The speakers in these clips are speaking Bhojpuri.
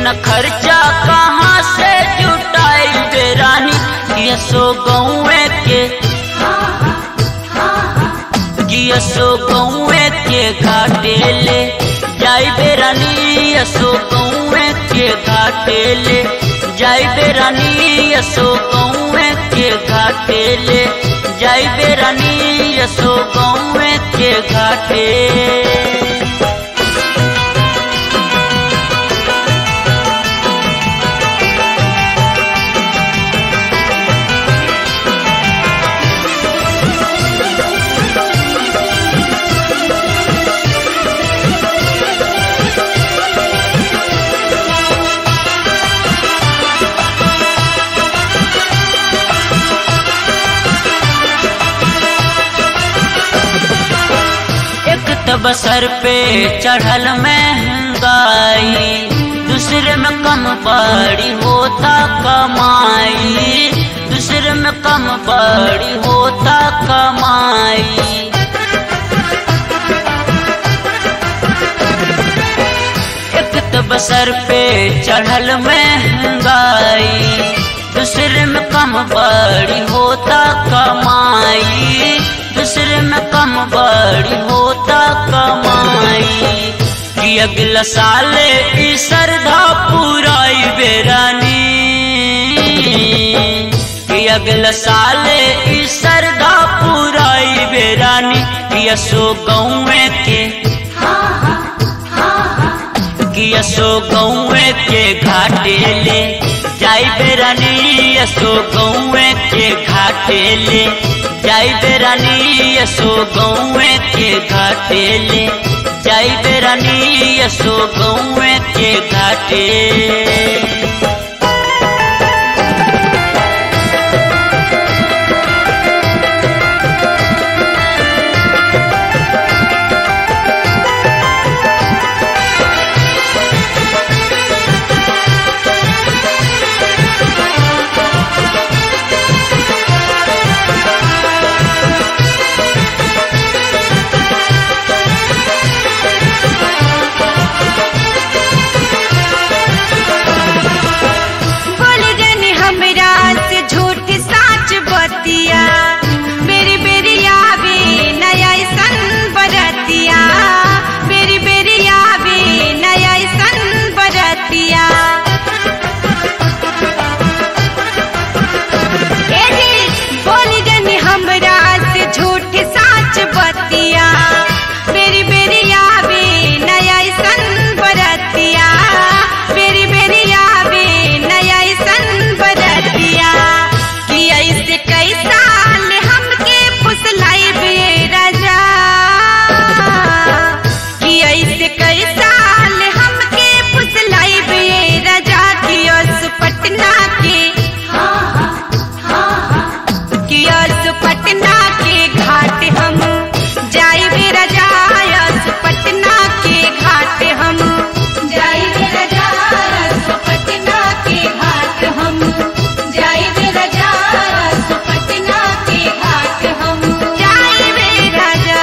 इतना खर्चा कहाँ से जुटाई बेरानी यसो गौए के यसो गौए के घाटे ले जाई बेरानी यसो गौए के घाटे ले जाई बेरानी यसो गौए के घाटे ले जाई बेरानी यसो गौए के घाटे एक तब सर पे चढ़ल महंगाई दूसरे में कम बड़ी होता कमाई दूसरे में कम बड़ी होता कमाई एक तब सर पे चढ़ल महंगाई दूसरे में कम बड़ी होता कमाई दूसरे में कम बड़ी होता कमाई कि अगला साल ई श्रद्धा पुराई बेरानी कि अगला साल ई श्रद्धा पुराई बेरानी कि असो गौए के कि असो गौए के घाटे ले जाई बेरानी असो गौए के घाटे ले जाई बेरानी यसो गौए के घाटे ले जाई बेरानी यसो गौए के घाटे बोल जन हमरा से झूठ साच बतिया बेरी बेरी आवे नया सन बरतिया बेरी बेरी आवे नया सन बरतिया ए जी, बोल जन हमरा से झूठ साच बतिया बेरी बेरी आवे नया सन बरतिया बेरी बेरी आवे नया सन बरतिया कि ऐसे कई साल हमके फुसलाई बे राजा कि ऐसे कई साल हमके फुसलाई बे राजा कि उस पटना के कि उस पटना के घाट हम जाई बे राजा उस पटना के घाट हम जाई बे राजा उस पटना के घाट हम जाई बे राजा उस पटना के घाट हम जाई बे राजा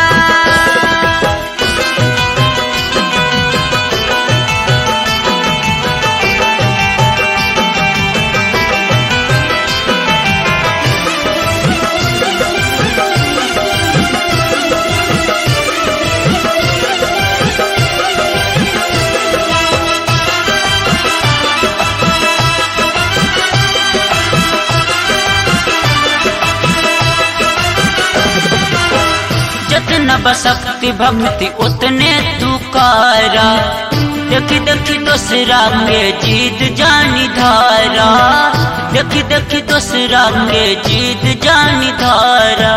जितना बशक्ति भक्ति उतने तू कारा देखी देखी दूसरा के जीत जानी धारा देखी देखी दूसरा के जीत जानी धारा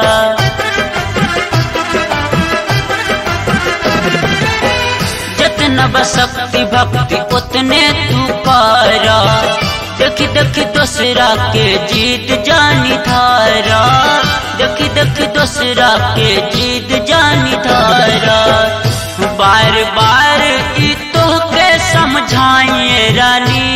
जितना बशक्ति भक्ति उतने तू कारा देखी देखी दूसरा के जीत जानी धारा देखी देखी दूसरा के जीत जानी धारा बार बार ई तो के समझाइए रानी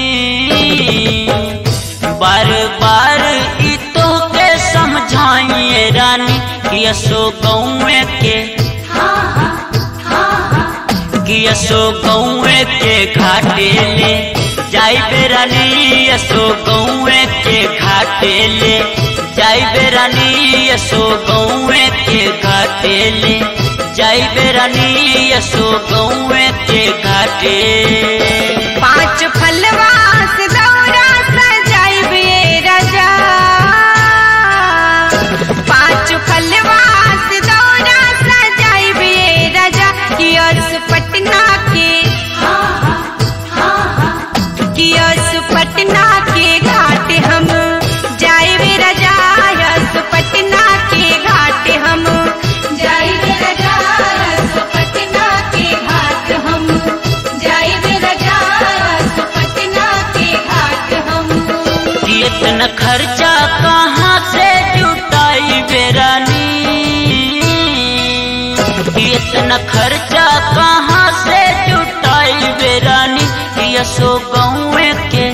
बार बार ई तो के समझाइए रानी कि असो गौए के कि असो गौए के घाटे ले जाई बेरानी असो गौए के घाटे ले जाई बेरानी असो गौए के घाटे ले जाई बेरानी असो गौए के घाटे पाँच फलवा से दौरा सजाइबे राजा पाँच फलवा से दौरा सजाइबे राजा कियस पटना के कियस पटना के घाट हम जाइबे राजा यस पटना के घाट हम जाइबे राजा यस पटना के घाट हम जाइबे राजा यस पटना के घाट हम कि इतना खर्चा कहाँ से जुटाई बेरानी कि इतना खर्चा कहाँ से जुटाई बेरानी कि असो गौए के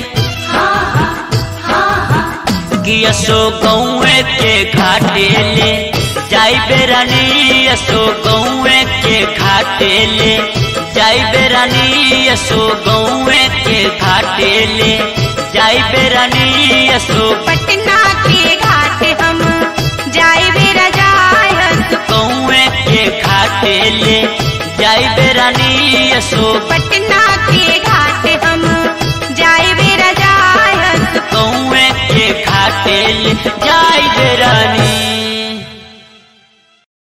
कि असो गौए के घाटे ले जाई बेरानी असो गौए के घाटे ले जाई बेरानी असो गौए के घाटे ले जाई बेरानी असो पटना के घाट हम जाइबे राजा यस गौए के घाटे ले जाई बेरानी असो पटना के घाट हम जाइबे राजा यस गौए के घाटे ले जाई बेरानी